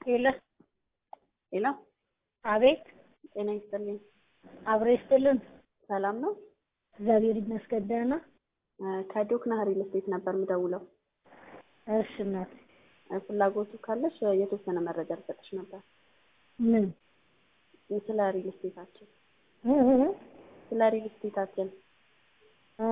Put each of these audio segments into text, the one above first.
ሄሎ ሄሎ፣ አቤት፣ ጤና ይስጥልኝ። አብሮ ይስጥልን። ሰላም ነው? እግዚአብሔር ይመስገን ደህና። ከዶክ ናህሪ ስቴት ነበር የምደውለው። እሺ እናት፣ ፍላጎቱ ካለሽ የተወሰነ መረጃ ልሰጥሽ ነበር ምን ስለ ሪል ስቴታችን እ እ ስለ ሪል ስቴታችን አ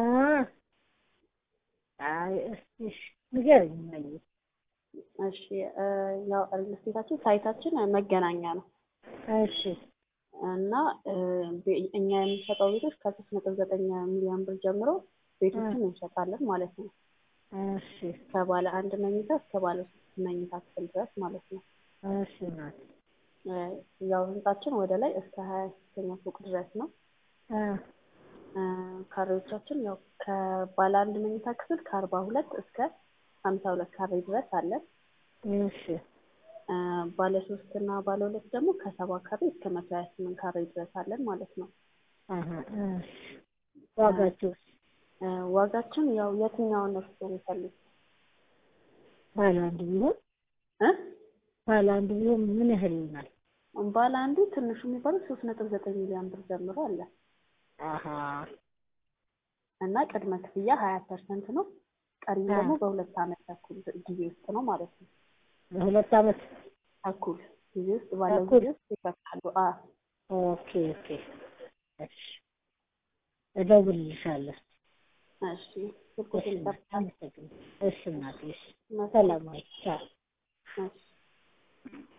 አይ እስቲ እሺ፣ ንገረኝ እማዬ። እሺ እ ያው ሪል ስቴታችን ሳይታችን መገናኛ ነው እሺ እና እ ቤ- እኛ የምንሸጠው ቤቶች ከሶስት ነጥብ ዘጠኝ ሚሊዮን ብር ጀምሮ ቤቶችን እንሸጣለን ማለት ነው። እሺ ከባለ አንድ መኝታ እስከ ባለ ሶስት መኝታ ክፍል ድረስ ማለት ነው። እሺ እናት እ ያው ህንጻችን ወደ ላይ እስከ ሀያ ሶስተኛ ፎቅ ድረስ ነው። አ እ ካሬዎቻችን ያው ከባለ አንድ መኝታ ክፍል ከአርባ ሁለት እስከ ሀምሳ ሁለት ካሬ ድረስ አለን። እሺ እ ባለ ሶስት እና ባለ ሁለት ደግሞ ከሰባ ካሬ እስከ መቶ ሀያ ስምንት ካሬ ድረስ አለን ማለት ነው። አሀ እሺ ዋጋቸውስ እ ዋጋችን ያው የትኛውን እርሱ የሚፈልግ ባለ አንድ ቢሆን እ ባለ አንድ ቢሆን ምን ያህል ይሆናል? ባለ አንዱ ትንሹ የሚባለው ሶስት ነጥብ ዘጠኝ ሚሊዮን ብር ጀምሮ አለ አሀ እና ቅድመ ክፍያ ሀያ ፐርሰንት ነው። ቀሪም ደግሞ በሁለት ዓመት ተኩል ጊዜ ውስጥ ነው ማለት ነው። በሁለት ዓመት ተኩል ጊዜ ውስጥ ባለው ተኩል? ጊዜ ውስጥ ይከፍላሉ። አ ኦኬ ኦኬ እሺ እደውልልሻለሁ። እሺ ስልኩን እሺ ጠርታ አመሰግናለሁ። እሺ እናቴ እሺ ሰላም ዋይ ቻው። እሺ